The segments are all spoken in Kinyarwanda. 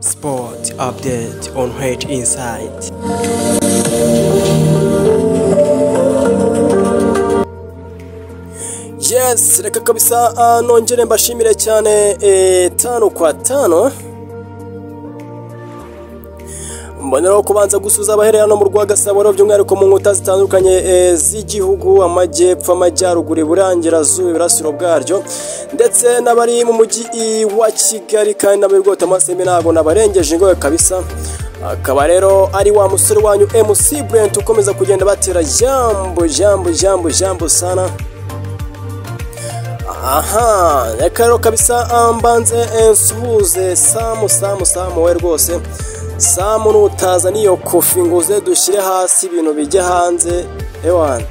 Sport update on Head Insight. Yes, reka kabisa ah, nongere mbashimire cyane eh, tano kwa tano mboneraho kubanza gusuza abahererano mu rwagasabo rero by'umwihariko mu nkuta zitandukanye eh, z'igihugu amajyepfo amajyaruguru iburangirazuba iburasiro bwaryo ndetse n'abari mu mujyi i- wa kigali kandi n'abari rwota amasemi ntabwo nabarengeje ingohe kabisa akaba rero ari wa musore wanyu mc brent ukomeza kugenda batera jambo jambo jambo jambo sana aha reka rero kabisa ah, mbanze eh, nsuhuze samu samu samu we rwose samu nutaza n'iyo kofi ngo uze dushyire hasi ibintu bijya hanze ewana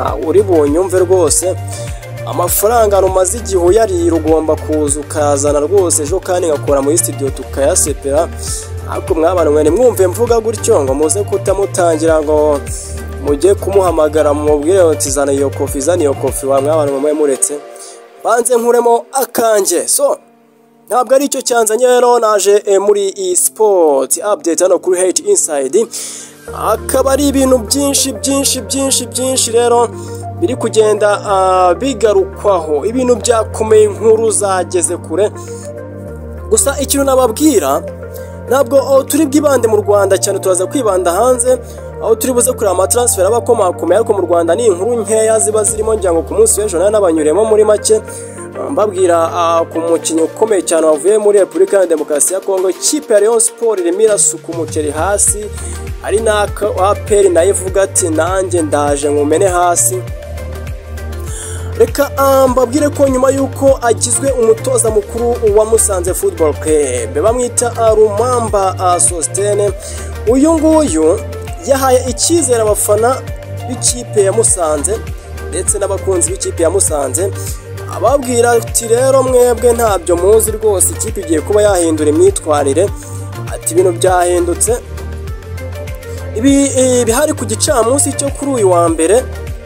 ah, uri bunyumve rwose amafaranga rumaze igihe uyarira ugomba kuza ukazana rwose ejo kandi ngakora muri studio tukayasepera ariko mwabana mwe nimwumve mvuga gutyo ngo muze kutamutangira ngo mujye kumuhamagara mubwire uti zana iyo kofi zana iyo kofi wa mwabana mwe muretse banze nkuremo akanjye so ntabwo ari icyo cyanzanye rero naje eh, muri iyi sipoti apudeti hano kuri heyiti insayidi akaba ari ibintu byinshi byinshi byinshi byinshi rero biri kugenda ah, bigarukwaho ibintu byakomeye inkuru zageze kure gusa ikintu nababwira ntabwo aho turi bwibande mu rwanda cyane turaza kwibanda hanze aho turi buze kureba amataransiferi aba akomakomeye ariko mu rwanda ni inkuru nkeya ziba zirimo ngira ngo ku munsi w'ejo nayo nabanyuremo muri make Ah, mbabwira ah, ku mukinnyi ukomeye cyane wavuye muri repubulika ya demokarasi ya kongo ikipe ya leon siporo irimo irasuka umuceri hasi ari n'aka aperi nayo ivuga ati nanjye ndaje nkumene hasi reka ah, mbabwire ko nyuma y'uko agizwe umutoza mukuru wa musanze football club bamwita ah, rumamba ah, sositene uyu nguyu yahaye icyizere abafana b'ikipe ya musanze ndetse n'abakunzi b'ikipe ya musanze ababwira ati rero mwebwe ntabyo muzi rwose ikipe igiye kuba yahindura imyitwarire ati ibintu byahindutse ibi eh, bihari ku gicamunsi cyo kuri uyu wa mbere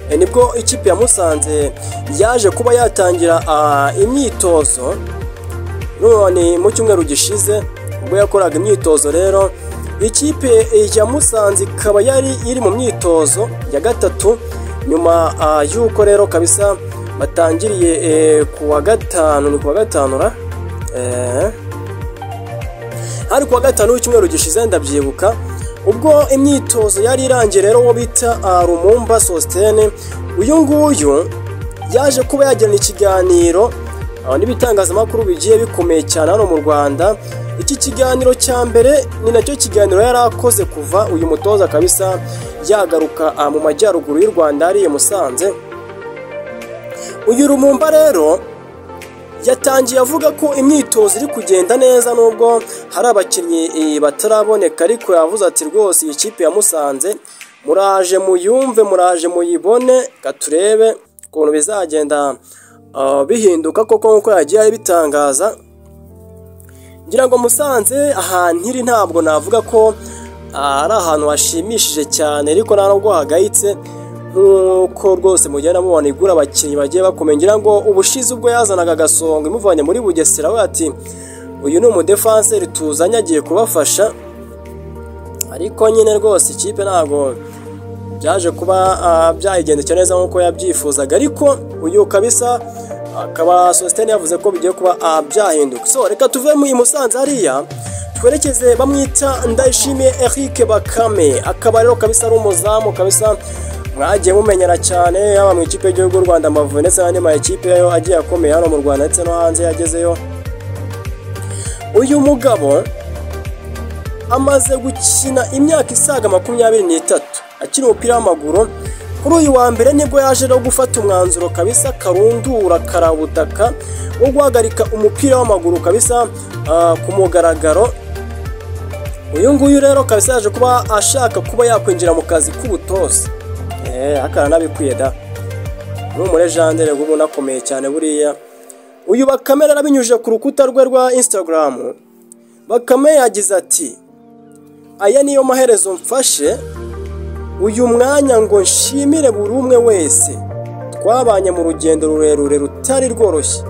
eh, nibwo ikipe ya Musanze yaje kuba yatangira ah, imyitozo none mu cyumweru gishize ubwo yakoraga imyitozo rero ikipe ya Musanze ikaba yari iri mu myitozo ya gatatu nyuma ah, y'uko rero kabisa batangiriye eh, ku wa gatanu ni ku wa gatanu ra eh, hari kuwa gatanu w'icyumweru gishize ndabyibuka ubwo imyitozo yari irangiye rero uwo bita ah, rumumba sositene uyu nguyu yaje kuba yagirana ikiganiro ah, n'ibitangazamakuru bigiye bikomeye cyane hano mu rwanda iki kiganiro cya mbere ni nacyo kiganiro yari akoze kuva uyu mutoza kabisa yagaruka ah, mu majyaruguru y'u rwanda hariya i musanze uyu rumumba rero yatangiye avuga ko imyitozo iri kugenda neza nubwo hari abakinnyi eh, bataraboneka ariko yavuze ati rwose iyi kipe ya Musanze muraje muyumve muraje muyibone ka turebe ukuntu bizagenda ah, bihinduka koko nk'uko yagiye abitangaza ngira ngo musanze ahantu iri ntabwo navuga ko ah, ari ahantu hashimishije cyane ariko nta nubwo hagayitse nk'uko rwose mugenda mubona igura abakinnyi bagiye bakomeye ngira ngo ubushize ubwo yazanaga agasongo imuvanye muri bugesera we ati uyu ni umudefanseri tuzanye agiye kubafasha ariko nyine rwose ikipe ntabwo byaje kuba ah, byayigendekera neza nk'uko yabyifuzaga ariko uyu kabisa akaba sositene yavuze ko bigiye kuba ah, byahinduka so reka tuve mu i musanze hariya twerekeze bamwita ndayishimiye eric bakame akaba rero kabisa ari umuzamu kabisa mwagiye mumenyera cyane yaba mu ikipe y'igihugu y'u rwanda amavubi ndetse n'andi ma ekipe yo agiye akomeye hano mu rwanda ndetse no hanze yagezeyo uyu mugabo amaze gukina imyaka isaga makumyabiri n'itatu akina umupira w'amaguru kuri uyu wa mbere nibwo yaje no gufata umwanzuro kabisa karundura karabutaka wo guhagarika umupira w'amaguru kabisa ah, ku mugaragaro uyu nguyu rero kabisa yaje kuba ashaka kuba yakwinjira mu kazi k'ubutoza Eh, akaranabikwiye da ni umurejandere uba unakomeye cyane buriya uyu bakame rero abinyujije ku rukuta rwe rwa instagram bakame yagize ati aya niyo maherezo mfashe uyu mwanya ngo nshimire buri umwe wese twabanye mu rugendo rurerure rutari rworoshye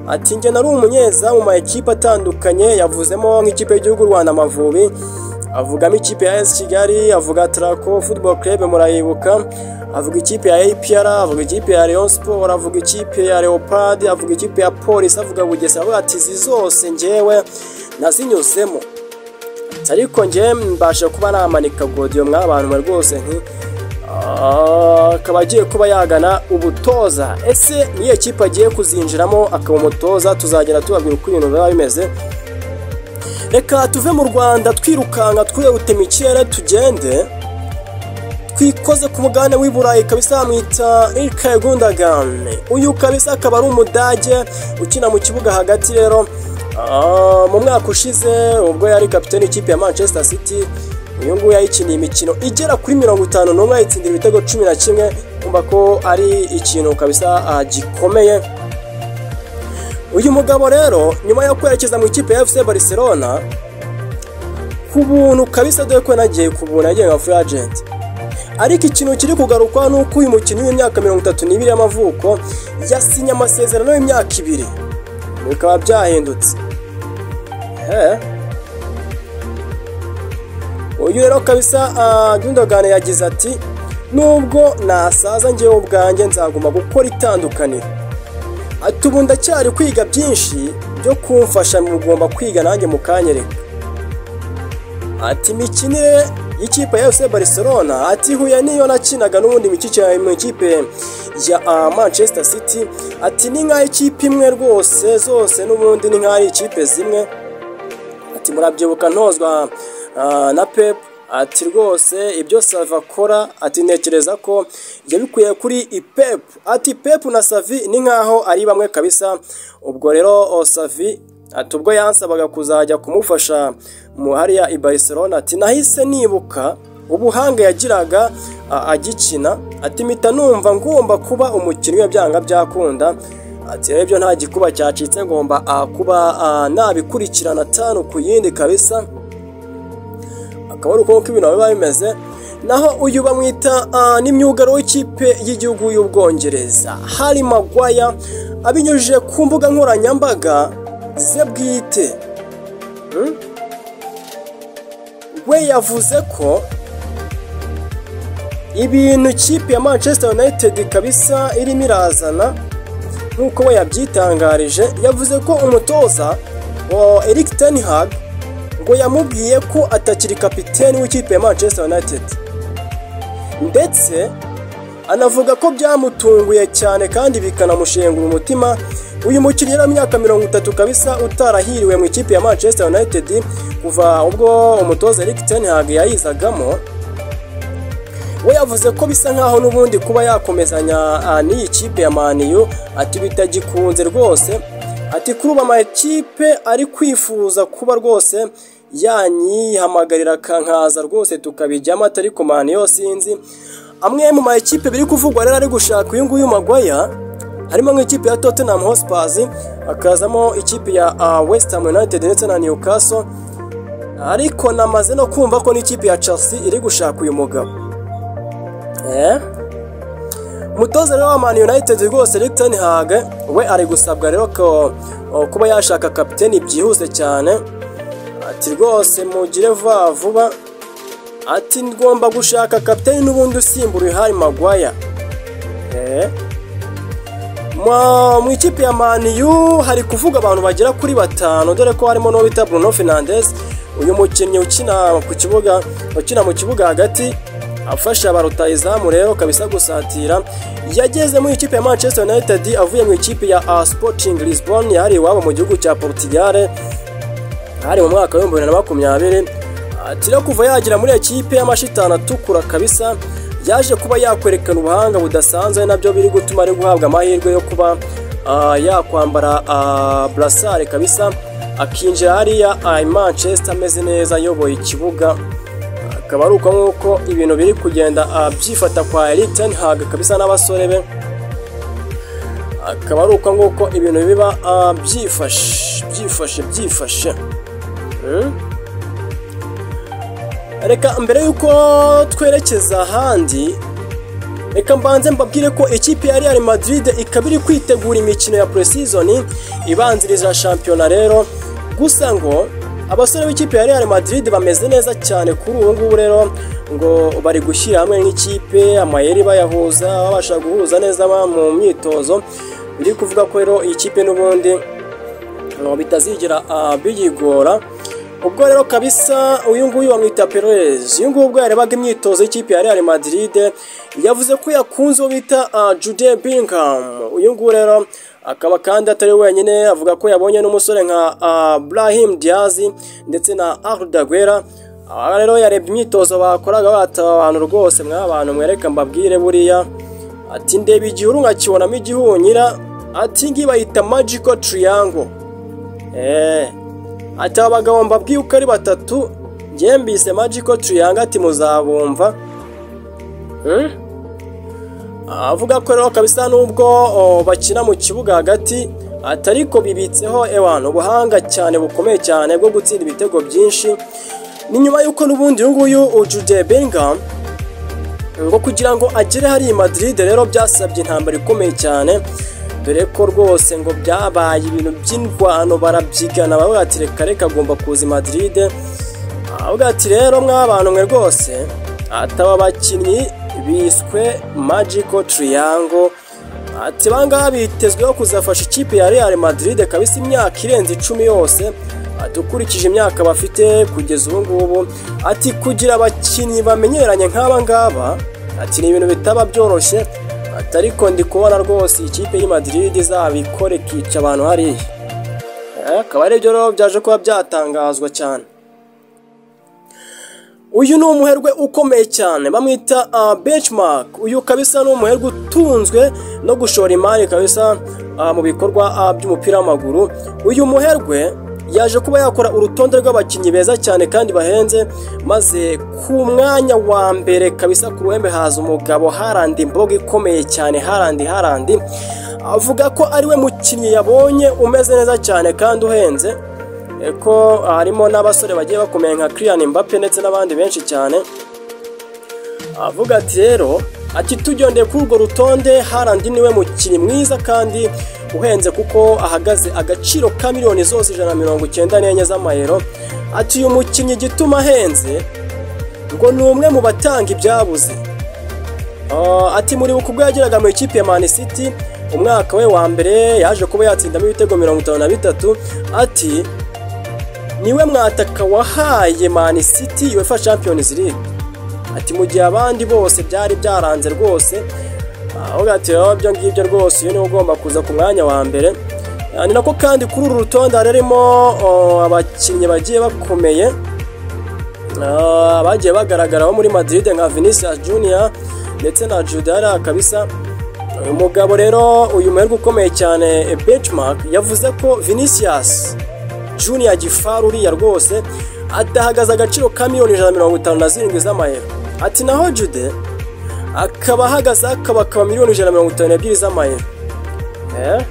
ati njye nari umunyezamu mu makipe atandukanye yavuzemo nk'ikipe y'igihugu Rwanda Amavubi avugamo ikipe ya AS Kigali avuga Traco Football Club murayibuka avuga ikipe ya APR avuga ikipe ya Rayon Sport avuga ikipe ya Leopard avuga ikipe ya Police avuga Bugesera avuga ati izi zose njyewe nazinyuzemo ariko njye mbasha kuba namanika godiyo mwabantu rwose nti akaba agiye kuba yagana ubutoza ese niyo kipe agiye kuzinjiramo akaba umutoza tuzagera tubabwira uko ibintu biba bimeze reka tuve mu rwanda twirukanka twe gutema ikirere tugende twikoze ku mugabane w'i burayi kabisa bamwita irike gundagane uyu kabisa akaba ari umudage ukina mu kibuga hagati rero mu mwaka ushize ubwo yari kapitani ikipe ya manchester city uyu nguyu yayikiniye imikino igera kuri mirongo itanu n'umwe yayitsindira ibitego cumi na kimwe kumva ko ari ikintu kabisa gikomeye uyu mugabo rero nyuma yo kwerekeza mu ikipe ya fc barcelona ku buntu kabisa dore ko yanagiye ku buntu yagiye nka free agent ariko ikintu kiri kugarukwa ni uko uyu mukinnyi w'imyaka mirongo itatu n'ibiri y'amavuko yasinye amasezerano y'imyaka ibiri bikaba byahindutse uyu rero kabisa Gundogan yagize ati nubwo nasaza ngewe ubwanjye nzaguma gukora itandukaniro ati ubu ndacyari kwiga byinshi byo kumfasha mugomba kwiga nanjye mukanyereka ati imikinire y'ikipe ya fc barcelona ati huye niyo nakinaga n'ubundi mu ikipe ya manchester city ati ni nk'aho ikipe imwe rwose zose n'ubundi ni nk'aho ari ikipe zimwe ati murabyibuka ntozwa na pep ati rwose ibyo savi akora ati ntekereza ko yabikuye kuri ipep ati pep na savi ni nk'aho ari bamwe kabisa ubwo rero savi ati ubwo yansabaga kuzajya kumufasha mu hariya i barcelona ati nahise nibuka ubuhanga yagiraga agikina ati mpita numva ngomba kuba umukinnyi we byanga byakunda ati rero ibyo nta gikuba cyacitse ngomba kuba nabikurikirana atanu ku yindi kabisa akaba ari uko ibintu biba bimeze naho uyu bamwita n'imyugaro w'ikipe y'igihugu y'ubwongereza hari magwaya abinyujije ku mbuga nkoranyambaga ze bwite we yavuze ko ibintu ikipe ya manchester united kabisa irimo irazana nk'uko we yabyitangarije yavuze ko umutoza wa eric ten hag ngo yamubwiye ko atakiri kapiteni w'ikipe ya manchester united ndetse anavuga ko byamutunguye cyane kandi bikanamushengura umutima uyu mukinnyi yari imyaka mirongo itatu kabisa utarahiriwe mu ikipe ya manchester united kuva ubwo umutoza eric ten hag yayizagamo we yavuze ko bisa nkaho n'ubundi kuba yakomezanya n'iyi kipe ya maniyu ati bitagikunze rwose ati kuri ubu amakipe ari kwifuza kuba rwose yanyihamagarira akankaza rwose tukabijyamo atari ku maniyo sinzi amwe mu makipe biri kuvugwa rero ari gushaka uyu nguyu magwaya harimo nk'ikipe ya tottenham hotspurs hakazamo ikipe ya west ham united ndetse na newcastle ariko namaze no kumva ko n'ikipe ya chelsea iri gushaka uyu mugabo umutoza rero wa mani united rwose Eric ten hag we ari gusabwa rero ko kuba yashaka kapiteni byihuse cyane ati rwose mugire vuba vuba ati ngomba gushaka kapiteni n'ubundi usimbura ihari magwaya mu ikipe ya maniyu hari kuvuga abantu bagera kuri batanu dore ko harimo n'uwo bita bruno fernandes uyu mukinnyi ukina ku kibuga ukina mu kibuga hagati afasha ba rutayizamu rero kabisa gusatira yageze mu ikipe ya manchester united avuye mu ikipe ya sporting lisbon yari iwabo mu gihugu cya portugal hari mu mwaka w'ibihumbi bibiri na makumyabiri turiho kuva yagira muri ekipe y'amashitani atukura kabisa yaje kuba yakwerekana ubuhanga budasanzwe nabyo biri gutuma ari guhabwa amahirwe yo kuba yakwambara burasare kabisa akinjira hariya i manchester ameze neza ayoboye ikibuga akaba ari uko nk'uko ibintu biri kugenda byifata kwa Eric ten hag kabisa n'abasore be akaba ari uko nguko ibintu biba byifashe byifashe byifashe reka mbere y'uko twerekeza ahandi reka mbanze mbabwire ko ikipe ya Real Madrid ikaba iri kwitegura imikino ya pre-season ibanziriza shampiyona rero gusa ngo abasore b'ikipe ya Real Madrid bameze neza cyane kuri ubu ngubu rero ngo bari gushyira hamwe nk'ikipe amayeri bayahuza babasha guhuza neza mu myitozo biri kuvuga ko rero iyi kipe n'ubundi ngo bitazigera ah, biyigora ubwo rero kabisa uyu nguyu bamwita Perez uyu nguyu ubwo yarebaga imyitozo y'ikipe ya Real Madrid yavuze ko yakunze uwo bita ah, Jude Bellingham uyu nguyu rero akaba kandi atari wenyine avuga ko yabonye n'umusore nka ah, Brahim Diaz ndetse na Arda Guera aha rero yarebye imyitozo bakoraga bataba abantu rwose mwa abantu mwereka mbabwire buriya ati ndeba igihuru nkakibonamo igihunyira ati ngiyi bayita magical triangle Eh, ati aba bagabo mbabwiye uko ari batatu njye mbise magical triangle ati muzabumva Hmm? avuga ko rero kabisa nubwo o, bakina mu kibuga hagati ati ariko bibitseho ewana ubuhanga cyane bukomeye cyane bwo gutsinda ibitego byinshi ni nyuma y'uko n'ubundi uyu nguyu ujude Bellingham ngo kugira ngo agere hariya i Madrid rero byasabye intambara ikomeye cyane dore ko rwose ngo byabaye ibintu by'indwano barabyigana baravuga ati reka reka agomba kuza i Madrid avuga ati rero mw'abantu mwe rwose ataba bakinnyi biswe magical triangle ati bangaha bitezweho kuzafasha ikipe ya Real Madrid kabisa imyaka irenze icumi yose ati ukurikije imyaka bafite kugeza ubu ngubu ati kugira abakinnyi bamenyeranye nk'aba ngaba ati ni ibintu bitaba byoroshye ati ariko ndi kubona rwose ikipe y'i Madrid izabikora ikica abantu hariya Eh, akaba aribyo rero byaje kuba byatangazwa cyane uyu ni umuherwe ukomeye cyane bamwita uh, benchmark uyu kabisa ni umuherwe utunzwe no gushora imari kabisa ah, mu bikorwa ah, by'umupira w'amaguru uyu muherwe yaje kuba yakora urutonde rw'abakinnyi beza cyane kandi bahenze maze ku mwanya wa mbere kabisa ku ruhembe haza umugabo harandi imboga ikomeye cyane harandi harandi avuga ko ariwe mukinnyi yabonye umeze neza cyane kandi uhenze eh, ko harimo n'abasore bagiye bakomeye nka Kylian Mbappe ndetse n'abandi benshi cyane avuga ati rero ati tujyondeye kuri urwo rutonde harandi niwe mukinnyi mwiza kandi uhenze kuko ahagaze agaciro ka miliyoni zose ijana na mirongo icyenda n'enye z'amayero ati uyu mukinnyi igituma ahenze ngo ni umwe mu batanga ibyabuze Ah, ati muribuka ubwo yageraga mu ikipe ya Man City umwaka we wa mbere yaje kuba yatsindamo ibitego mirongo itanu na bitatu ati niwe mwataka wahaye Man City UEFA Champions League ati mu gihe abandi bose byari byaranze rwose ahubwo ati rero ibyo ngibyo rwose uyu niwe ugomba kuza ku mwanya wa mbere Ah, ni nako kandi kuri uru rutonde harimo oh, abakinnyi bagiye bakomeye Ah, bagiye bagaragaraho muri Madrid nka Vinicius Junior ndetse na Judara kabisa uyu mugabo rero uyu muherwe ukomeye cyane eh, benchmark yavuze ko Vinicius Junior Gifaru uriya rwose adahagaze agaciro ka miliyoni ijana na mirongo itanu na zirindwi z'amayero ati naho Jude akaba ahagaze akaba akaba miliyoni ijana na mirongo itanu n'ebyiri z'amayero Eh?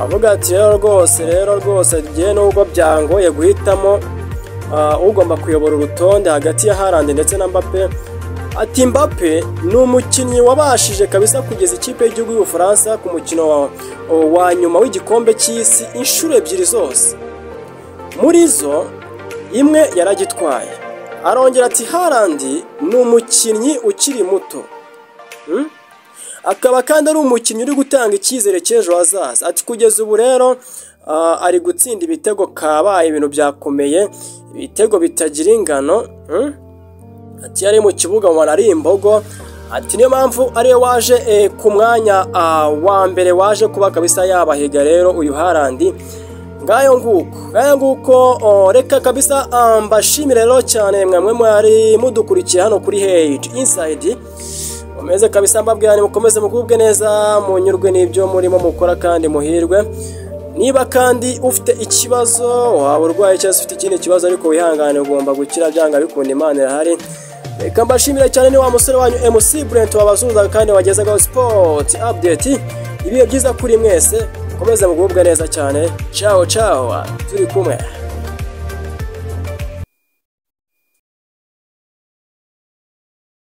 avuga ati rero rwose rero rwose njye nubwo byangoye guhitamo ah, ugomba kuyobora urutonde hagati ya Haaland ndetse na Mbappe ati Mbappe ni umukinnyi wabashije kabisa kugeza ikipe y'igihugu y'Ubufaransa ku mukino wa, wa nyuma w'igikombe cy'isi inshuro ebyiri zose muri zo imwe yaragitwaye arongera ati harandi ni umukinnyi ukiri muto Hmm? akaba kandi ari umukinnyi uri gutanga icyizere cy'ejo hazaza ati kugeza ubu rero ah, ari gutsinda ibitego kabaye ibintu byakomeye ibitego bitagira ingano Hmm? ati yari mu kibuga ubona ari imbogo ati niyo mpamvu ariwe waje eh, ku mwanya ah, wa mbere waje kuba kabisa yabahiga rero uyu harandi ngayo nguko ngayo nguko oh, reka kabisa ah, mbashimire rero cyane mwamwe mwari mudukurikiye hano kuri heyici insayidi mumeze kabisa mbabwira ni mukomeze mugubwe neza munyurwe n'ibyo murimo mukora kandi muhirwe niba kandi ufite ikibazo waba urwaye cyangwa se ufite ikindi kibazo ariko wihangane ugomba gukira byanga bikunda imana irahari reka mbashimire cyane ni wa musore wanyu MC Brent wabazuzaga kandi wagezagaho sport update ibihe byiza kuri mwese mukomeze mugubwe neza cyane ciao ciao turi kumwe